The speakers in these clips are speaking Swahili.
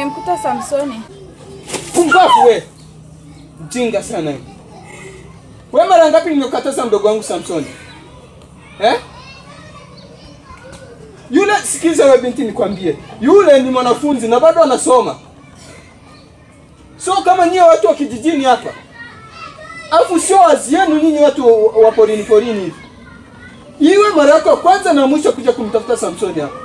nimemkuta Samsoni. Pumbavu we. Mjinga sana wewe. We mara ngapi nimekataza mdogo wangu Samsoni? Eh? Yule sikiza wewe binti nikwambie. Yule ni mwanafunzi na bado anasoma. So kama nyie watu wa kijijini hapa. Alafu sio wazi yenu nyinyi watu wa- wa porini porini hivi. Iwe mara yako ya kwanza na mwisho kuja kumtafuta Samsoni hapa.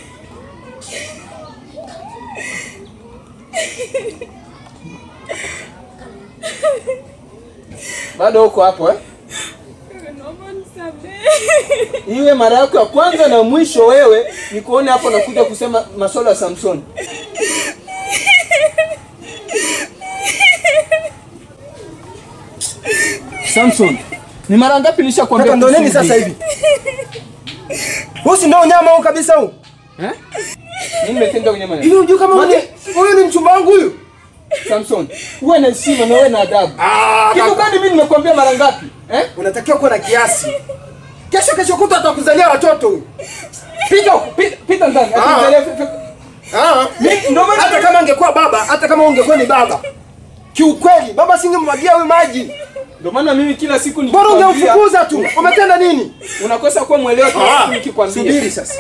Bado uko hapo eh? Naomba nisamehe. Iwe mara yako ya kwanza na mwisho wewe nikuone hapo nakuja kusema masuala ya Samson. Samson, ni mara ngapi nishakwambia Kaka ndo nini kuhusu sasa hivi? hivi? Huu si ndio nyama huu kabisa huu? Eh? Nini nimetenda kwenye maneno? Hivi unajua kama Mate- huyu huyu ni mchumba wangu huyu? Samson, uwe na heshima na uwe na adabu. Ah, Kitu kaka. gani mimi nimekuambia mara ngapi? Eh? Unatakiwa kuwa na kiasi. Kesho kesho kuta atakuzalia watoto huyu. Pita huko, pita, pita ndani. Ah. Atizalia fi- fi- Ah, Mimi- ndo maana- hata kama angekuwa baba, hata kama ungekuwa ni baba. Kiukweli, baba singemwagia huyu maji. Ndio maana mimi kila siku Bora nikikwambia- ungemfukuza tu. Umetenda nini? Unakosa kuwa mwelewa kila siku nikikwambia. Subiri sasa.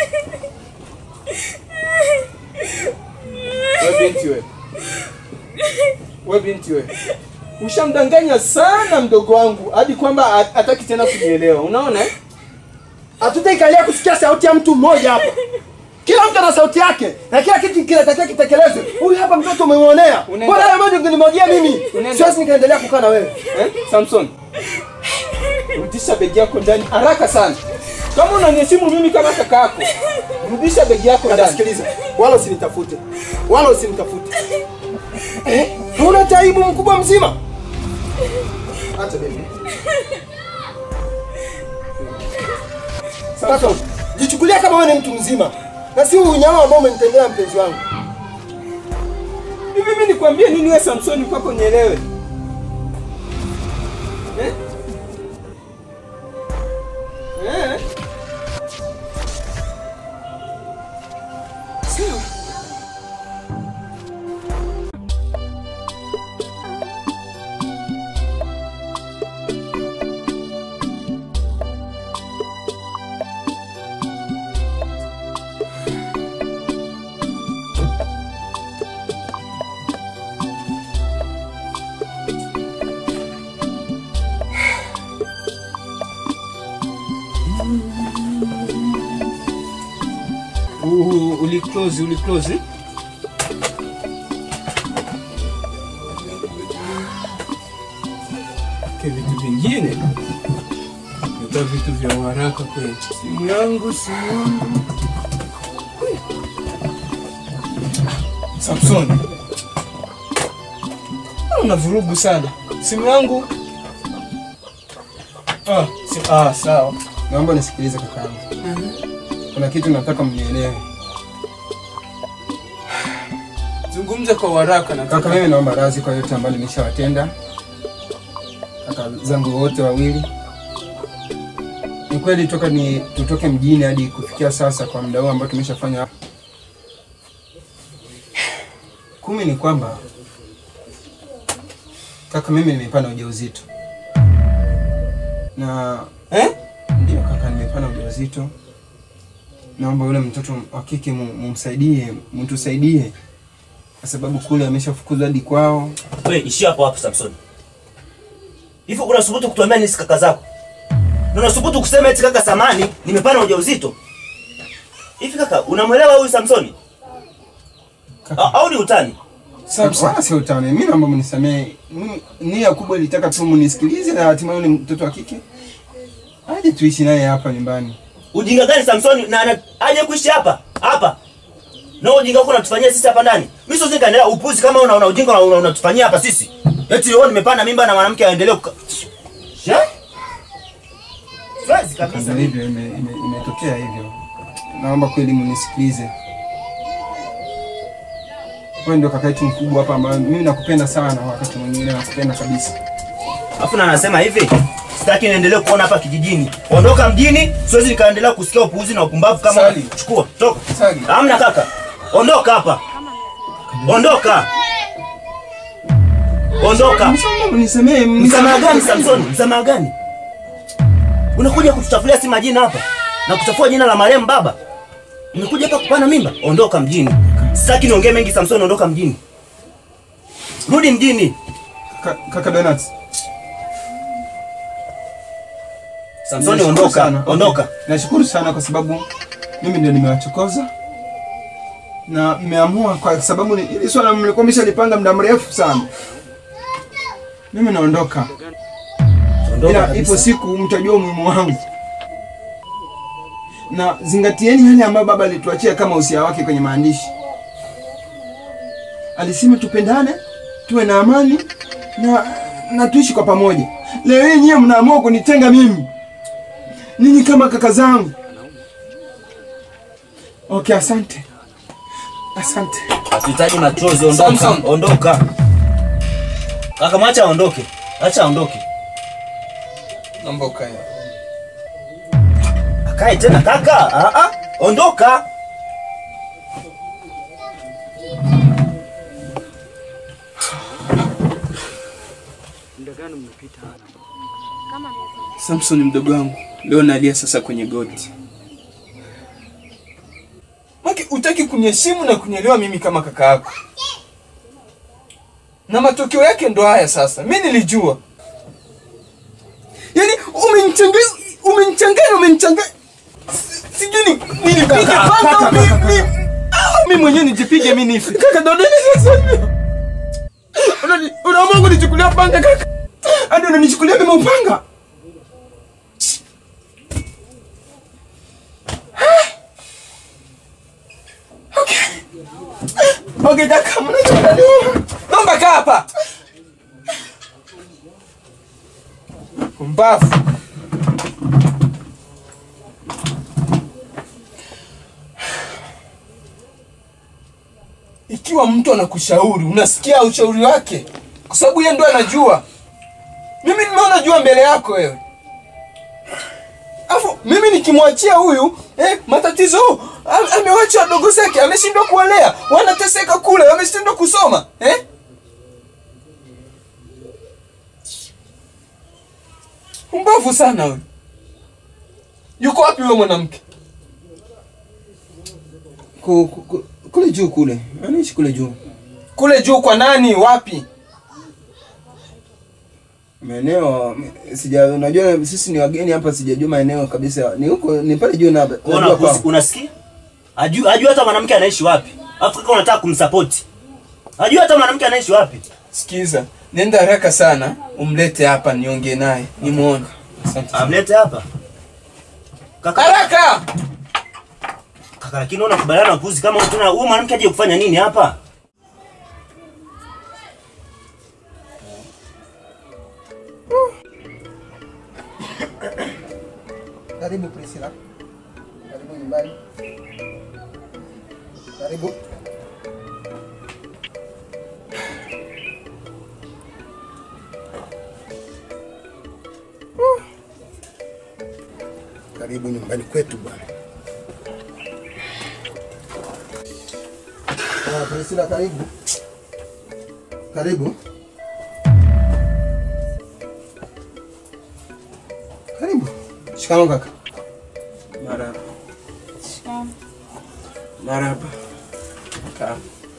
We binti we. We binti we. Ushamdanganya sana mdogo wangu hadi kwamba ha- hataki tena kunielewa. Unaona eh? Hatutaikalia kusikia sauti ya mtu mmoja hapa. Kila mtu ana sauti yake na kila kitu kinatakiwa kitekelezwe. Huyu hapa mtoto umemwonea. Unaenda- Bora haya maji ungenimwagia mimi. Unaenda- Siwezi nikaendelea kukaa na wewe. Eh? Samson. Rudisha begi yako ndani haraka sana. Kama unaniheshimu mimi kama kaka yako, rudisha begi yako Dada, ndani. sikiliza, wala usinitafute, wala usinitafute. Eh, hauna taibu mkubwa mzima. Acha baby. Sasa jichukulia kama wewe ni mtu mzima na si huu unyama ambao umenitendea mpenzi wangu. Hivi mimi nikwambie nini wewe Samson kwako nielewe? Eh? Eh? Sawa. Uh, uli close, uli close. eh? Ke vitu vingine nita vitu vya haraka kweli. Simu yangu, simu yangu. Samson, una vurugu sana. Simu yangu. Ah, si, ah sawa. Naomba nisikilize kakaangu. Kuna kitu nataka mnielewe. Zungumza kwa haraka na Kaka, mimi naomba radhi kwa yote ambayo nimeshawatenda kaka zangu wote wawili. Ni kweli toka ni tutoke mjini hadi kufikia sasa kwa muda huu ambao tumeshafanya hapa. Kumi ni kwamba kaka, mimi nimepana ujauzito na eh? ndio kaka, nimepana ujauzito. Naomba yule mtoto wa kike mu- mumsaidie, mtusaidie kwa sababu kule ameshafukuzwa hadi kwao. Wewe ishia hapo hapo Samson. Hivi unasubutu kutuambia nisi kaka zako? Na unasubutu kusema eti kaka samani nimepana ujauzito? Hivi kaka unamwelewa huyu Samsoni? A- Au ni utani? Wala sio utani. Mimi naomba mnisamehe. Mimi nia kubwa ilitaka tu mnisikilize na hatimaye yule mtoto wa kike aje tuishi naye hapa nyumbani. Ujinga gani Samsoni na ana- aje kuishi hapa? Hapa. Na ujinga uko unatufanyia sisi hapa ndani. Mimi siwezi kaendelea upuzi kama una, una ujinga una- una- unatufanyia hapa sisi. Eti wewe nimepanda mimba na mwanamke aendelee kuka... Sha? Siwezi kabisa. Ndio hivyo ime- ime- imetokea hivyo. Naomba kweli mnisikilize. Wewe ndio kaka yetu mkubwa hapa ambaye mimi nakupenda sana wakati mwingine nakupenda kabisa. Alafu na anasema hivi, sitaki niendelee kuona hapa kijijini. Ondoka mjini, siwezi nikaendelea kusikia upuuzi na upumbavu kama Sali. chukua, toka. Sali. Hamna kaka. Ondoka hapa. Ondoka. Ondoka. Nisamee, Msamaha gani Samson? Msamaha gani? Unakuja kutuchafulia si majina hapa na kuchafua jina la marehemu baba. Umekuja hapa kupana mimba? Ondoka mjini. Sitaki niongee mengi Samson, ondoka mjini. Rudi mjini. Ka- Kaka Donuts. Samson Nashukuru ondoka. sana. Ondoka. Okay. Nashukuru sana kwa sababu mimi ndio nimewachokoza na mmeamua kwa sababu ni- hili swala mlikuwa mmeshalipanga muda mrefu sana. Mimi naondoka, Ondoka ila kabisa. ipo siku mtajua umuhimu wangu, na zingatieni yale ambayo baba alituachia kama usia wake kwenye maandishi. Alisema tupendane, tuwe na amani na, na tuishi kwa pamoja. Leo hii nyie mnaamua kunitenga mimi, ninyi kama kaka zangu. Okay, asante, asante. Hatuhitaji machozi, ondoka. Samson. Ondoka. Kaka mwacha aondoke. Acha aondoke. Naomba ukae. Akae tena kaka. Ah ah. Ondoka. Samson mdogo wangu, leo nalia sasa kwenye goti. Maki, utaki kuniheshimu na kunielewa mimi kama kaka yako, na matokeo yake ndo haya sasa. Mi nilijua, yaani umenichanganya, umenichanganya, umenichanganya. Si- Sijui ni- nilipige Kaka, panga kaka, au mi- kaka, mi- au mi mwenyewe nijipige mi nife. Kaka, ndo nini sasa? Unani- Unaamua kunichukulia panga kaka, hadi unanichukulia mimi upanga? Okay, kaka, mnachanganywa. Naomba kaa hapa. Mbavu. Ikiwa mtu anakushauri, unasikia ushauri wake, kwa sababu yeye ndo anajua. Mimi nimeona jua mbele yako wewe. Afu mimi nikimwachia huyu eh, matatizo am- amewacha wadogo zake, ameshindwa kuwalea, wanateseka kule, wameshindwa kusoma eh? Umbavu sana huyu. Yuko wapi huyo mwanamke? Ku- ku- ku- Kule juu kule, anaishi kule juu Kule juu kwa nani? Wapi? maeneo sija, unajua sisi ni wageni hapa, sijajua maeneo kabisa. Ni huko ni pale juu na Una, najua kwao. unasikia? Ajui ajui hata mwanamke anaishi wapi. Alafu kaka unataka kumsupport. Ajui hata mwanamke anaishi wapi. Sikiza, nenda haraka sana, umlete hapa niongee naye, nimuone. Asante. Amlete hapa. Kaka, Haraka! kaka lakini una kubaliana na upuzi kama tuna huyu mwanamke aje kufanya nini hapa? Karibu Priscilla. Karibu nyumbani. Karibu. Karibu nyumbani kwetu bwana. Ah, Priscilla karibu. Karibu. Karibu. Shikamoo kaka. Marahaba. Shikamoo. Marahaba. Kaa.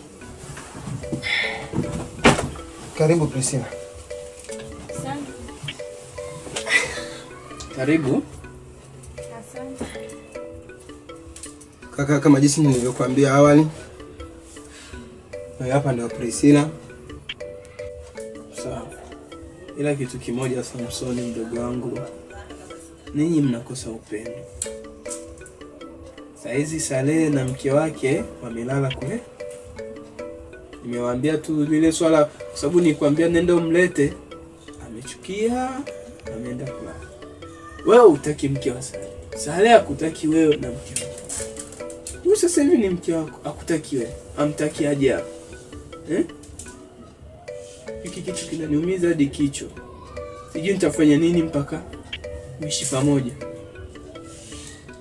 Karibu Priscilla. Asante. Karibu. Asante. Kaka, kama jinsi nilivyokuambia awali, huyu hapa ndio Priscilla. Sawa. Ila kitu kimoja, Samsoni mdogo wangu, ninyi mnakosa upendo. Saizi Salehe na mke wake wamelala kule. Nimewaambia tu lile swala, kwa sababu nikwambia nenda umlete, amechukia, ameenda kulala. Wewe utaki mke wa Salehe, Salehe akutaki wewe na mke wako. Huyu sasa hivi ni mke wako, akutaki wewe, amtaki aje hapa eh? Hiki kitu kinaniumiza hadi kichwa. Sijui nitafanya nini mpaka uishi pamoja.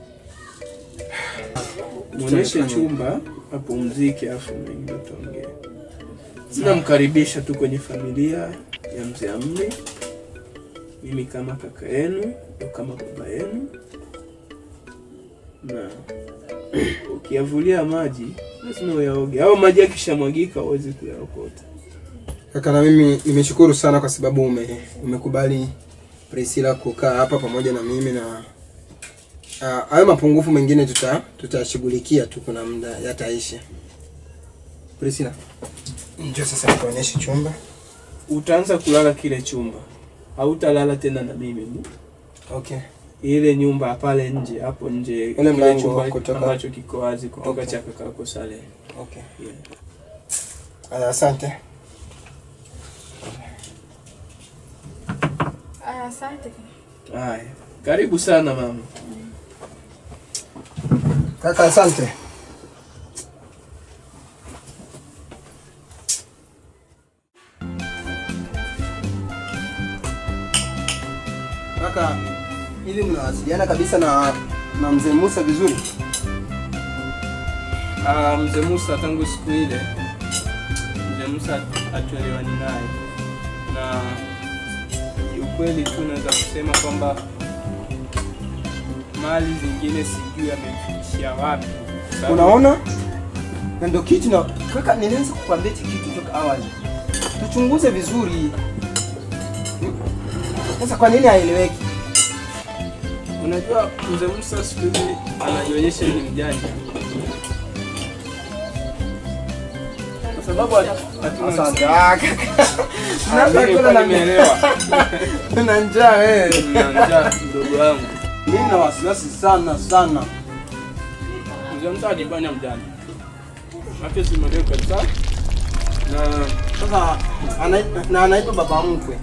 Muoneshe chumba apumzike, afu mengine tuongee. Namkaribisha tu kwenye familia ya mzee Amri, mimi kama kaka yenu au kama baba yenu, na ukiyavulia maji lazima uyaoge, au maji yakishamwagika huwezi kuyaokota. Kaka, na mimi nimeshukuru sana kwa sababu ume, umekubali Priscilla kukaa hapa pamoja na mimi na ah, hayo mapungufu mengine tuta tutashughulikia tu, kuna muda yataisha. Priscilla, njoo sasa nikuonyeshe chumba. Utaanza kulala kile chumba, hautalala tena na mimi mu Okay. ile nyumba pale nje, hapo nje, Ule kile mlango chumba kutoka- ambacho kiko wazi kutoka Okay. cha kakako Saleh. Okay. Yeah. Aya, asante. Aya, asante. Haya, karibu sana mama. Kaka, asante. Kaka, hivi mnawasiliana kabisa na na mzee Musa vizuri? Ah, mzee Musa tangu siku ile mzee Musa hatuelewani naye, na kiukweli tu naweza kusema kwamba mali zingine sijui amefikishia wapi. Sababu- Unaona? Na ndio kitu na kaka, nilianza kukwambia hiki kitu toka awali. Tuchunguze vizuri. Sasa kwa nini haeleweki? Unajua mzee Musa siku hizi anajionyesha ni mjanja, kwa sababu hatuna Asante. Ah, kaka. Ah, mimi nilikuwa nimeelewa. Na njaa wewe. Na njaa mdogo wangu. Mimi na wasiwasi sana sana. Mzee Musa ajifanya mjanja, hata simwelewi kabisa na Sasa ana, na anaitwa baba mkwe.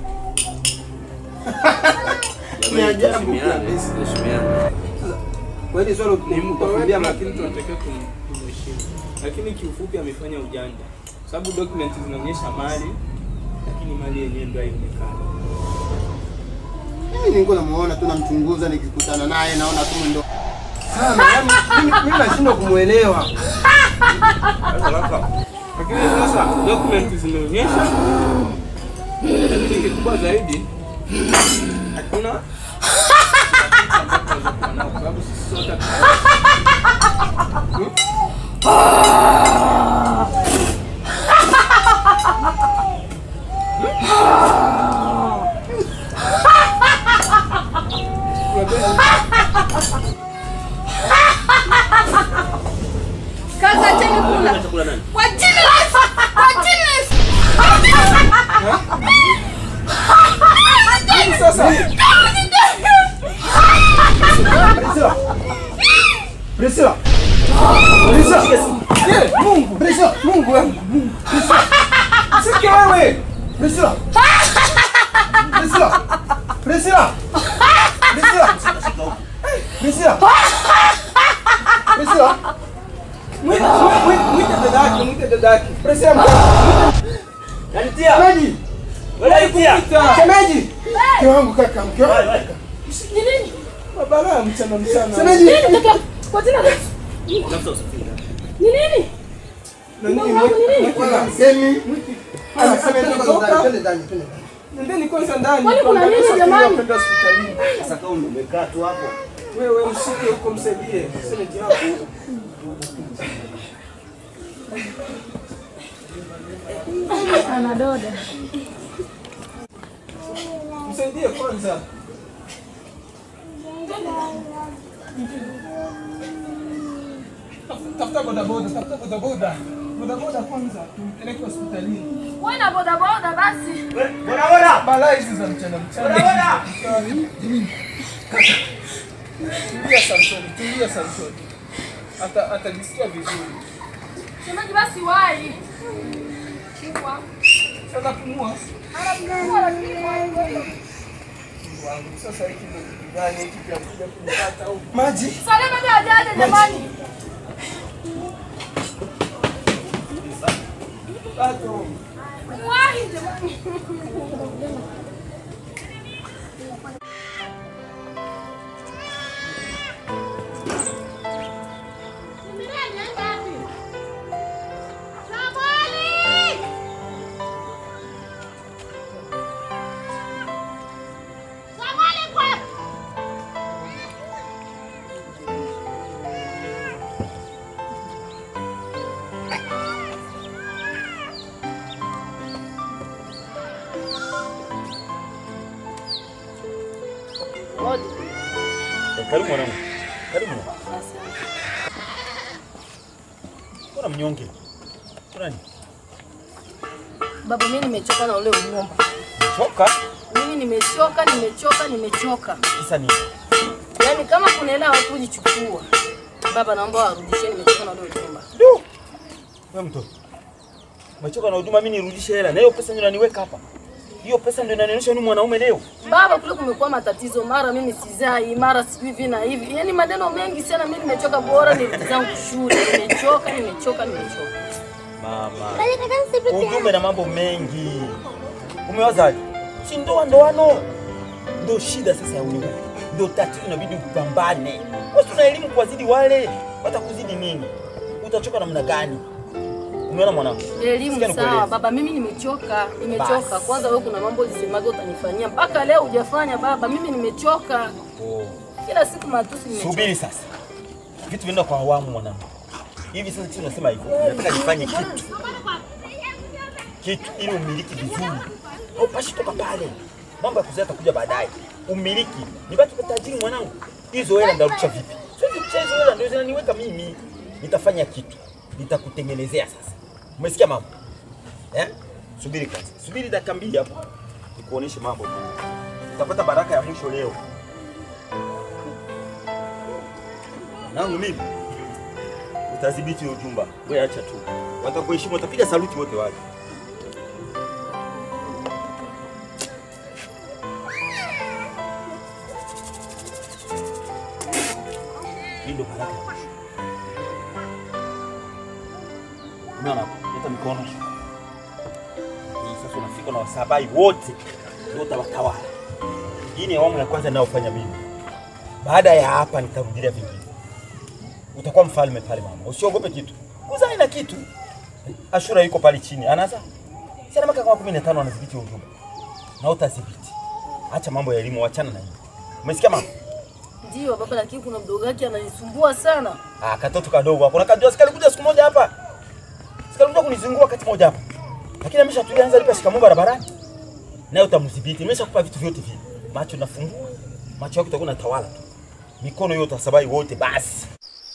Ni ajabu kabisa. Kweli swali ni mtu kukwambia lakini tunatakiwa kum- kumheshimu. Lakini kiufupi amefanya ujanja, sababu document zinaonyesha mali, lakini mali yenyewe ndio haionekani. Mimi nilikuwa namuona tu namchunguza nikikutana naye naona tu ndo sana. Yaani mimi- mimi nashindwa kumuelewa. Lakini sasa document zinaonyesha, lakini kikubwa zaidi hakuna kwa sababu sisi sote Kaka, acheni kula. Chakula nani? Kwa jina la Yesu. Kwa jina la Yesu. Sasa Priscilla. Priscilla. Priscilla. Eh, Mungu. Priscilla, Mungu wangu. Mungu. Priscilla. Sike wewe. Priscilla. Priscilla. Priscilla. Priscilla. Priscilla. Priscilla. Mwite mwite mwite dadake, mwite dadake. Priscilla. mwite- Nanitia. Shemeji. Wewe nanitia. Shemeji. Mke wangu kaka, mke wangu. Ni nini? Babala mchana mchana. Shemeji. Nini kaka? Kwa jina la Yesu. Tafuta usafiri. Ni nini? Nani Mungu wangu ni nini? Wala msemi. Ana- Twende ametoka. ndani, twende ndani, twende ndani. Nendeni kwanza ndani. Kwani kuna tuandalie nini usafiri wa jamani? kwenda hospitalini. Sasa kama umekaa tu hapo. Wewe mshike huko msaidie. Shemeji yako. Ana doda. Msaidie kwanza. Tafuta bodaboda, tafuta bodaboda. Bodaboda kwanza, tumpeleke hospitalini. Wewe na boda boda basi. Wewe, Bora bora. Balaa hizi za mchana mchana. Bora bora. Tulia Samsoni, tulia Samsoni. Ata atajisikia vizuri. Semaji basi wai. Chukua. Sasa pumua. Anapumua lakini wai. Wangu sasa hiki ndio kitu gani hiki cha kuja kunipata au Maji. Saleh bado hajaja jamani. bado? Wai jamani. Karibu mwanangu. Karibu. Mbona mnyonge? Kuna nini? Baba, mimi nimechoka na ule unyumba. Choka? Mimi nimechoka, nimechoka, nimechoka. Kisa nini? Yaani kama kuna hela watu kujichukua. Baba, naomba warudishie, nimechoka na ule unyumba. Du. Wewe mtoto. Umechoka na huduma mimi nirudishe hela. Na hiyo pesa ndio inaniweka hapa. Hiyo pesa ndio inanionyesha ni mwanaume leo. Baba, kule kumekuwa matatizo, mara mimi sizai, mara sijui hivi na hivi, yaani maneno mengi sana. Mimi nimechoka, bora nirudi zangu shule. Nimechoka, nimechoka, nimechoka. Mama. Ujumbe na mambo mengi. Umewazaje? Si ndoa ndoano. Ndio shida sasa ya ulimwengu. Ndio tatizo inabidi upambane. Wewe una elimu kuwazidi wale. Watakuzidi nini? Utachoka namna gani? Umeona mwanangu? Elimu Sikia sawa nikueleze. baba, mimi nimechoka, nimechoka. Basi. Kwanza wewe kuna mambo ulisemaga utanifanyia, mpaka leo hujafanya baba. Mimi nimechoka, Oh. kila siku matusi, nimechoka. Subiri sasa. Vitu vinaenda kwa awamu mwanangu. Hivi sasa sisi tunasema hivyo. Nataka nifanye kitu. Kitu ili umiliki vizuri. Haupashi toka pale. Mambo ya kuzaa yatakuja baadaye. Umiliki. Nibaki kwa tajiri mwanangu. Hizo hela ndarudisha vipi? Siwezi kucheza hizo hela ndio zinaniweka mimi. Nitafanya kitu. Nitakutengenezea sasa. Umesikia mama? Eh? Subiri kwanza. Subiri dakika mbili hapo. Nikuoneshe mambo. Utapata baraka ya mwisho leo. nangu mimi utadhibiti ujumba. Wewe acha tu, watakuheshimu, watapiga saluti wote waje. Hii ndio baraka ya mwisho. Unaona hapo, leta mikono. Hii sasa unafika na wasabai wote, ndio utawatawala. Hii ni awamu ya kwanza ninayofanya mimi. Baada ya hapa nitarudilia vingine utakuwa mfalme pale mama, usiogope kitu. Kuzaa ina kitu. Ashura yuko pale chini, anaza si ana miaka kama 15 anadhibiti ujumbe, na utadhibiti. Acha mambo ya elimu, wachana na hiyo. Umesikia mama? Ndio baba, lakini kuna mdogo wake ananisumbua sana. Ah, katoto kadogo hapo. Nakajua sikali kuja siku moja hapa. Sikali kuja kunizungua wakati moja hapa. Lakini ameshatulia anza lipa shikamoo barabarani. Naye utamdhibiti. Nimeshakupa vitu vyote vile. Macho nafungua. Macho yako itakuwa natawala tu. Mikono hiyo utasabai wote basi.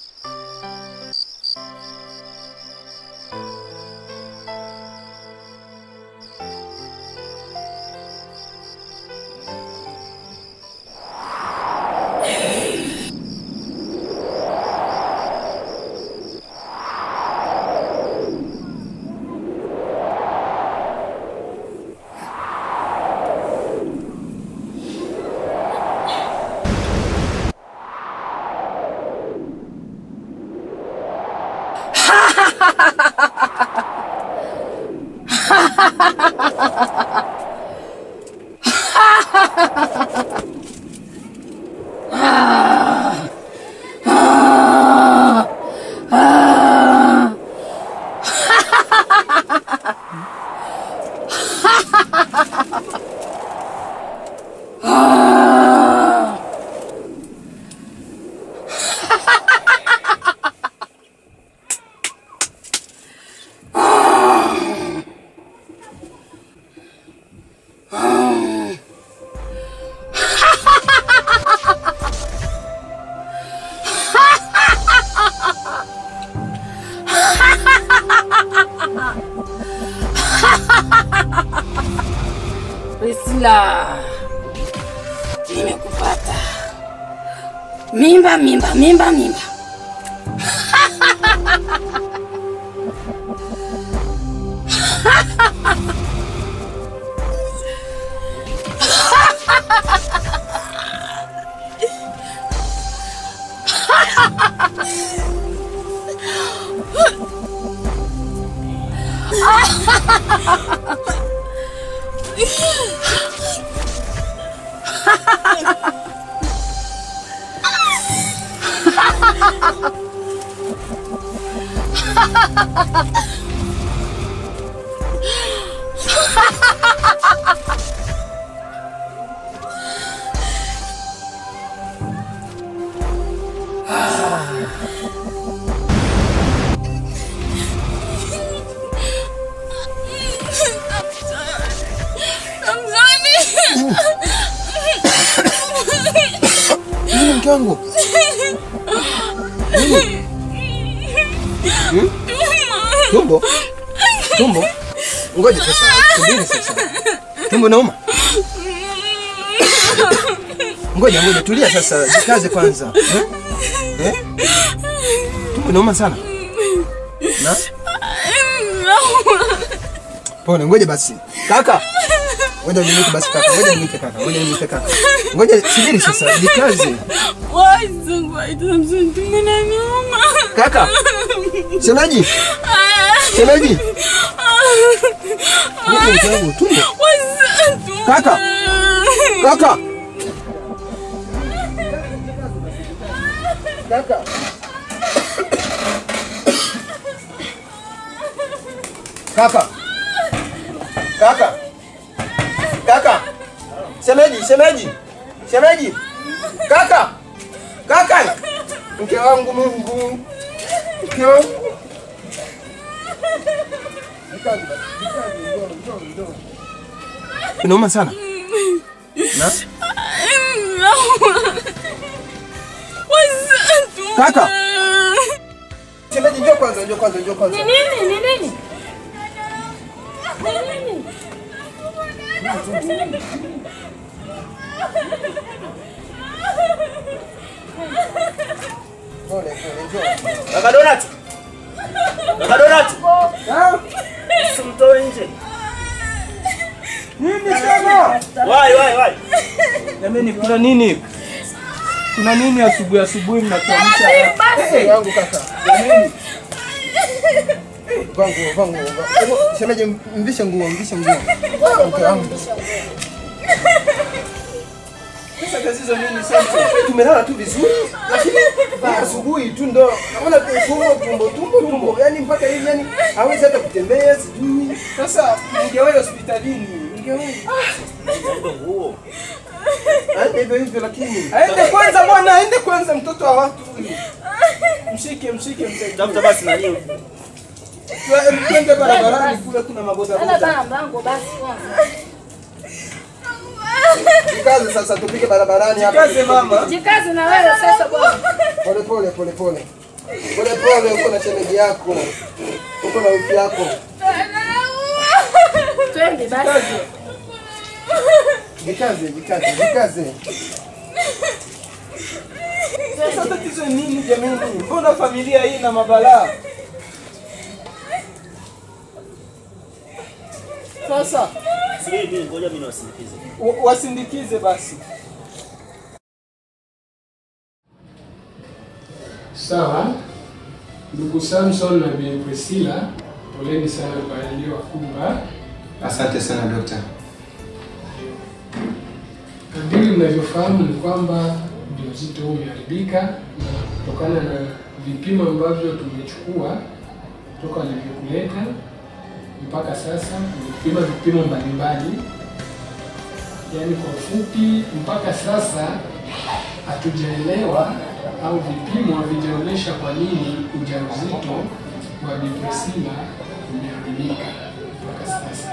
Priscilla, nimekupata. Mimba, mimba, mimba, mimba. mke wangu? Nini? Hmm? Tumbo? Tumbo? Ngoja sasa, subiri sasa. Tumbo nauma? Ngoja ngoja, tulia sasa, jikaze kwanza. Eh? Eh? Tumbo nauma sana? Na? Pole, ngoja basi. Kaka. Ngoja nimwite basi kaka. Ngoja nimwite kaka. Ngoja nimwite kaka. Ngoja subiri sasa, jikaze. Kaka. Shemeji. Shemeji. Nini mke wangu? Tumbo. Kaka. Kaka. Kaka. Kaka. Kaka. Kaka. Shemeji, shemeji. Shemeji. Kaka. Kaka. Mke wangu Mungu. Mke wangu. Inauma sana. Na? Kaka. Shemeji, njoo kwanza, njoo kwanza, njoo kwanza. Ni nini? Ni nini? Ni nini? Pole, pole, njoo. Kaka Donat. Kaka Donat. Ah, Usimtoe nje. Nini tena? Wai wai wai. Jamani, kuna nini? Kuna nini asubuhi asubuhi mnatuamsha? mke wangu kaka. Jamani, Vaa nguo, vaa nguo. vaa- Hebu, Shemeji, mvishe nguo, mvishe nguo. Mke wangu. sasa tatizo nini sasa? Tumelala tu vizuri, lakini asubuhi tu ndo naona tu tumbo tumbo tumbo tumbo, yani mpaka hivi yani hawezi hata kutembea, sijui Sasa mngewahi hospitalini. Mngewahi. Ndio nguo. aende hivyo hivyo, lakini Aende kwanza bwana, aende kwanza mtoto wa watu huyu. Mshike, mshike msaidie. Tafuta basi nani? Twe- Twende barabarani kule kuna maboda Ana boda. bana mlango basi kwanza. jikaze sasa, tupige barabarani hapa. Kaze mama. Jikaze na wewe sasa bwana. Pole pole pole pole pole pole, uko na shemeji yako, uko na wifi yako, Twende basi. jikaze jikaze jikaze. Sasa tatizo ni nini jamani? Mbona familia hii na mabalaa? Sasa Subiri mimi ngoja mimi niwasindikize. wa- wasindikize basi. Sawa, ndugu Samson na Bi Priscilla, poleni sana kwa yaliyowakumba. Asante sana dokta. Kadiri mnavyofahamu ni kwamba ujauzito huu umeharibika, na kutokana na vipimo ambavyo tumechukua toka walivyokuleta mpaka sasa, tumepima vipimo mbalimbali. Yaani kwa ufupi, mpaka sasa hatujaelewa au vipimo havijaonyesha kwa nini ujauzito wa Bi Priscilla umeharibika mpaka sasa.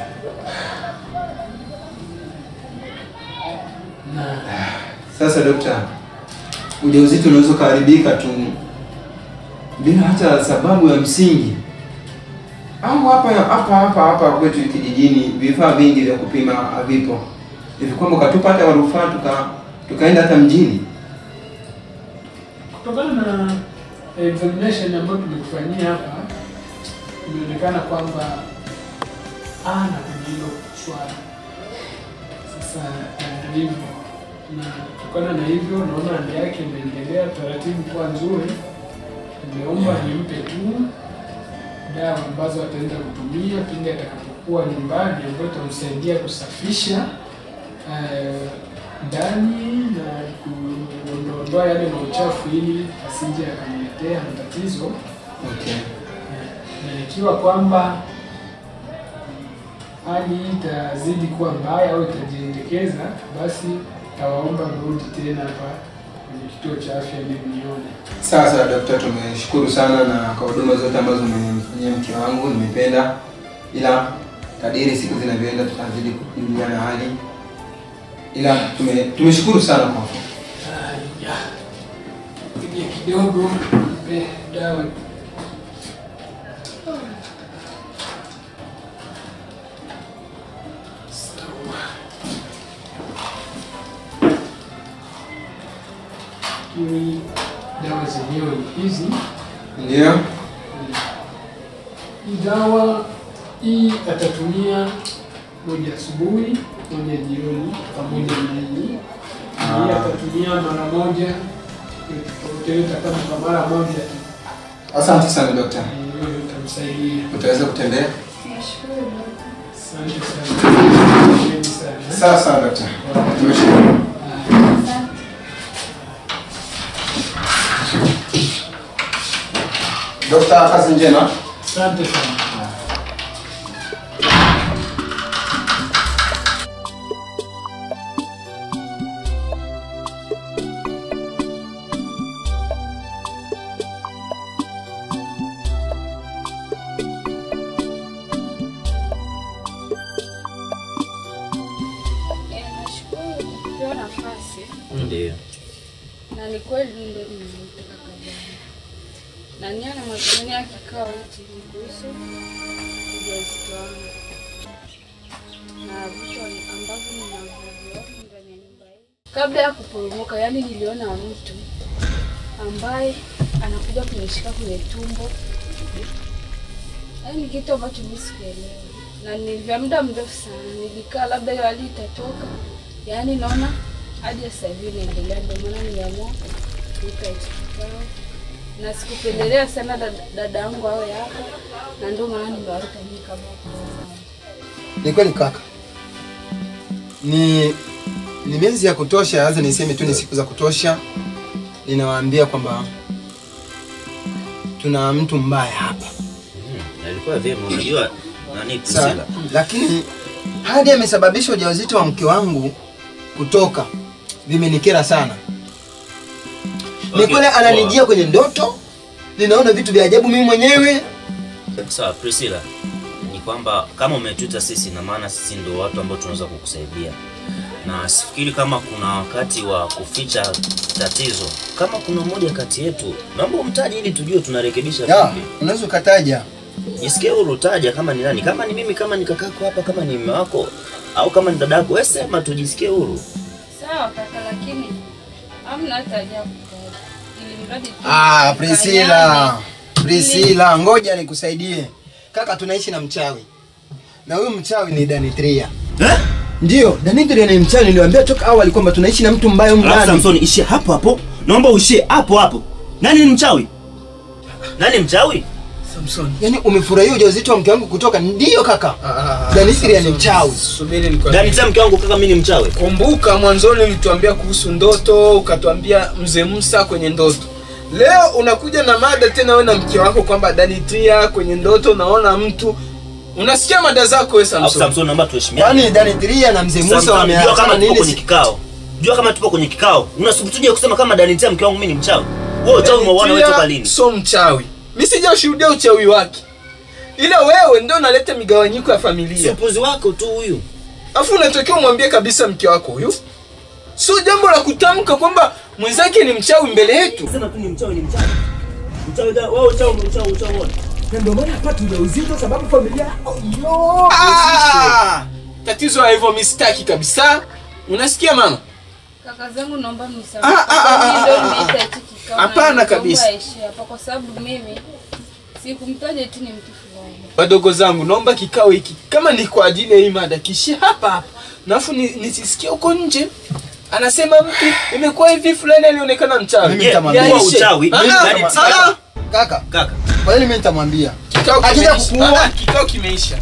Na Sasa dokta, ujauzito unaweza ukaharibika tu bila hata sababu ya msingi, au hapa hapa hapa hapa kwetu kijijini vifaa vingi vya kupima havipo, hivi kwamba ukatupa hata warufaa tuka tukaenda hata mjini? kutokana na examination ambayo tumekufanyia hapa, imeonekana kwamba ana kwenye hilo swala. Sasa eh, hivyo na kutokana na hivyo, naona hali yake imeendelea taratibu kuwa nzuri. Nimeomba nimpe tu dawa ambazo ataenda kutumia pindi atakapokuwa nyumbani, ambayo itamsaidia kusafisha eh, ndani na kuondoa yale mauchafu ili asije akamletea matatizo, Okay. na ikiwa kwamba hali hii itazidi kuwa mbaya au itajiendekeza, basi tawaomba mrudi tena hapa kwenye kituo cha afya ili mnione. Sawa sawa daktari, tumeshukuru sana na kwa huduma zote ambazo umenifanyia mke wangu, nimependa, ila kadiri siku zinavyoenda tutazidi kujuliana hali, ila tume, tumeshukuru sana kwa Haya. Tulie kidogo, mpe dawa. Sawa. Lakini dawa zenyewe ni hizi. Ndio. Hii dawa hii atatumia moja asubuhi, moja jioni, pamoja na hii. Hii atatumia mara moja, yote kama kwa mara moja tu. Asante sana dokta. Hiyo itamsaidia. Utaweza kutembea? Asante sana. Asante sana. Sawa sawa dokta. Tumeshukuru. Dokta, kazi njema. Asante sana. Eh, nashukuru kwa kupewa nafasi Ndio. na ni kweli ndo nimetaka kazini na nia na madhumuni ya kikao hichi ni kuhusu ujauzito wangu na vitu ambavyo ninavyoviona ndani ya nyumba hii. Kabla ya kuporomoka, yani niliona mtu ambaye anakuja kunishika kwenye tumbo, yani kitu ambacho mimi sikuelewa, na ni vya muda mrefu sana. Nilikaa labda hiyo hali itatoka, yani naona hadi sasa hivi inaendelea. Ndio maana niliamua kuita hichi kikao, na sikupendelea sana dada- dada yangu awe hapa, na ndio maana nimewaleta nyinyi kama kuona. Ni kweli kaka, ni ni miezi ya kutosha, lazima niseme tu ni siku za kutosha. Ninawaambia kwamba tuna mtu mbaya hapa Mm, Alikuwa vyema unajua nani Sawa. Priscilla. lakini hadi amesababisha ujauzito wa mke wangu kutoka, vimenikera sana. Ni Okay, kweli ananijia kwenye ndoto, ninaona vitu vya ajabu mimi mwenyewe. Sawa, Priscilla, ni kwamba kama umetuita sisi, na maana sisi ndio watu ambao tunaweza kukusaidia, na sifikiri kama kuna wakati wa kuficha tatizo. Kama kuna mmoja kati yetu, naomba umtaje ili tujue tunarekebisha Ya, vipi. unaweza ukataja. Jisikie huru, taja kama ni nani, kama ni mimi, kama ni kakako hapa, kama ni mume wako au kama ni dadako, wewe sema, tujisikie huru. Sawa kaka, lakini hamna hata ajabu kaka. ili mradi tu Ah, tukanyane. Priscilla. Priscilla, ngoja nikusaidie. Kaka tunaishi na mchawi. Na huyu mchawi ni Danitria. Eh? Ndio, Danitria ni mchawi niliwaambia toka awali kwamba tunaishi na mtu mbaya humu Alafu ndani. Samson, ishie hapo hapo, naomba uishie hapo hapo. Nani ni mchawi? Nani mchawi? Samson. Yaani umefurahia ujauzito wa mke wangu kutoka? Ndio kaka. Ah, Danitria ni Samson, mchawi. Subiri nikwambie. Ndani mke wangu kaka, mimi ni mchawi. Kumbuka mwanzoni ulituambia kuhusu ndoto, ukatuambia mzee Musa kwenye ndoto. Leo unakuja na mada tena wewe na mke wako kwamba Danitia kwenye ndoto naona mtu. Unasikia mada zako wewe Alafu Samson. Samson, naomba tuheshimiane. Yaani Danitria na mzee Musa Samson, jua wameachana kama tupo nini? kwenye kikao. Jua kama tupo kwenye kikao. Unasubutuje kusema kama Danitia mke wangu mimi ni mchawi? Wewe uchawi umeuona wewe Danitia toka lini? Sio mchawi. Mimi sijashuhudia uchawi wake. Ila wewe ndio unaleta migawanyiko ya Si familia. upuzi wako tu huyu. Afu unatakiwa umwambie kabisa mke wako huyu. Sio jambo la kutamka kwamba mwenzake ni mchawi mbele yetu. Sema tu ni mchawi ni mchawi. Mchawi da, wewe uchawi uchawi uchawi uone. Na ndio maana hapati ujauzito sababu familia yo. Ah! Tatizo la hivyo mistaki kabisa. Unasikia mama? Kaka zangu naomba mnisamehe. Ah, ah, ah, Mimi ah, ndio ah, nimeita ah. hichi kikao. na Hapana niliomba kabisa. aishie hapa kwa sababu mimi sikumtaja tu ni mtu fulani. Wadogo zangu, naomba kikao hiki kama ni kwa ajili ya hii mada kishie hapa hapa. Nafu ni, nisisikie huko nje. Anasema mtu imekuwa hivi fulani alionekana mchawi. Mimi Je, nitamwambia. kuwa Yaishe. uchawi, Ah, mimi ah, Danitia- ah, ah. Kaka, Kaka, kwa hiyo mimi nitamwambia. Kikao Akija kimeisha. kukuua. Ah, ah, Kikao kimeisha.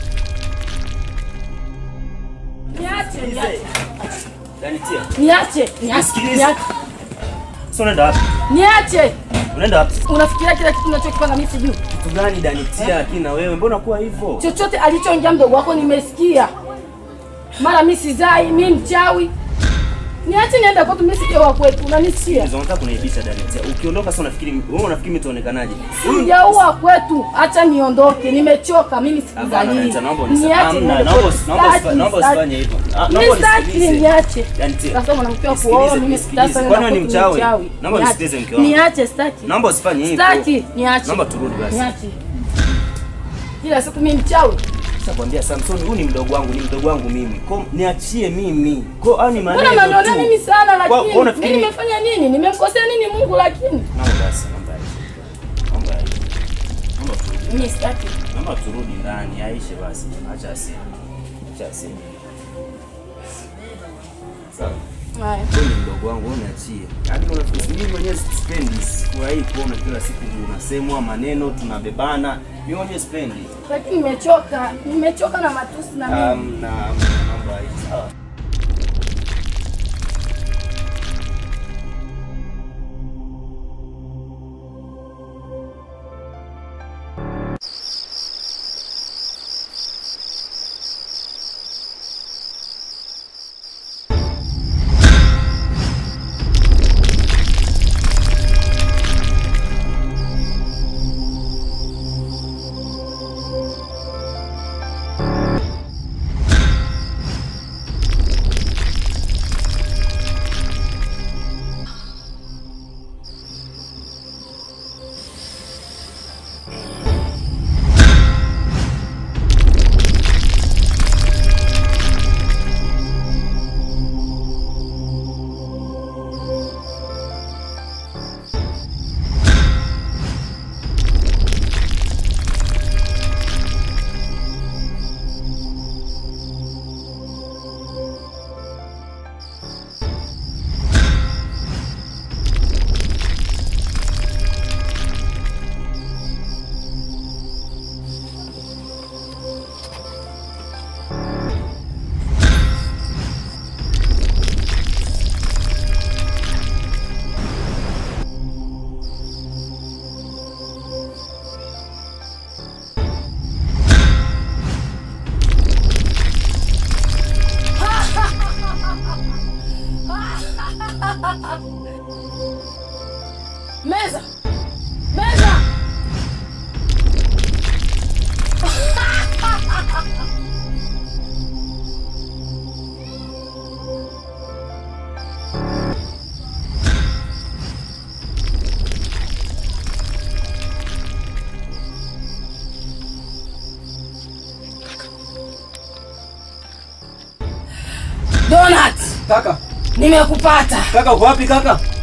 Niache, niache, Danitia. niache, niache, Nisikilize. niache, Sasa unaenda wapi? niache. Unaenda wapi? Unafikiria kila kitu unachokipanga mimi sijui? Kitu gani Danitia lakini na wewe mbona kuwa hivyo? Chochote alichoongea mdogo wako nimesikia. Mara mimi sizai, mimi mchawi. Niache niende kwetu, mimi sije wa kwetu, unanisikia? Hizo unataka kuniibisha Danetia. Ukiondoka sasa unafikiri wewe unafikiri mimi tuonekanaje? Huyu Sijaua kwetu, acha niondoke, nimechoka mimi Hapana, sikuzalii. Danetia, naomba unisa- Niache Hamna, niende naomba kwetu. usi- naomba usi- Sitaki, naomba sitaki. usifanye hivyo. Ah, Mimi naomba sitaki, unisikilize. niache. Danetia, Sasa mwanamke wa nisikilize, kuoa, mimi nisikilize. sitaki Kwani wewe ni na kwetu mchawi? Naomba Niache. unisikilize mke wangu. Niache, sitaki. Naomba usifanye hivyo. Sitaki, niache. Naomba turudi basi. Niache. Kila siku mimi mchawi. Nishakwambia Samson, huyu ni mdogo wangu, ni mdogo wangu mimi. Kwa niachie mimi. Kwa au ni maneno Mbona tu. mnanionea mimi sana Kwa- lakini kwa unafikiri mimi mi- nimefanya nini? Nimemkosea nini Mungu lakini? Naomba basi, naomba aishe. Naomba aishe. Naomba turudi. Mimi sitaki. Naomba turudi ndani, aishe basi. Acha aseme. Acha aseme. Sawa. Haya. Wewe ni mdogo wangu, wewe niachie. Hadi unafikiri mimi mwenyewe sipendi furahi kuona kila siku unasemwa maneno tunabebana. Mimi mwenyewe sipendi. Lakini nimechoka. Nimechoka na matusi na mimi. Um, na naomba aishe. Sawa. Meza. Meza. Donut, Kaka, nimekupata. kaka uko wapi kaka?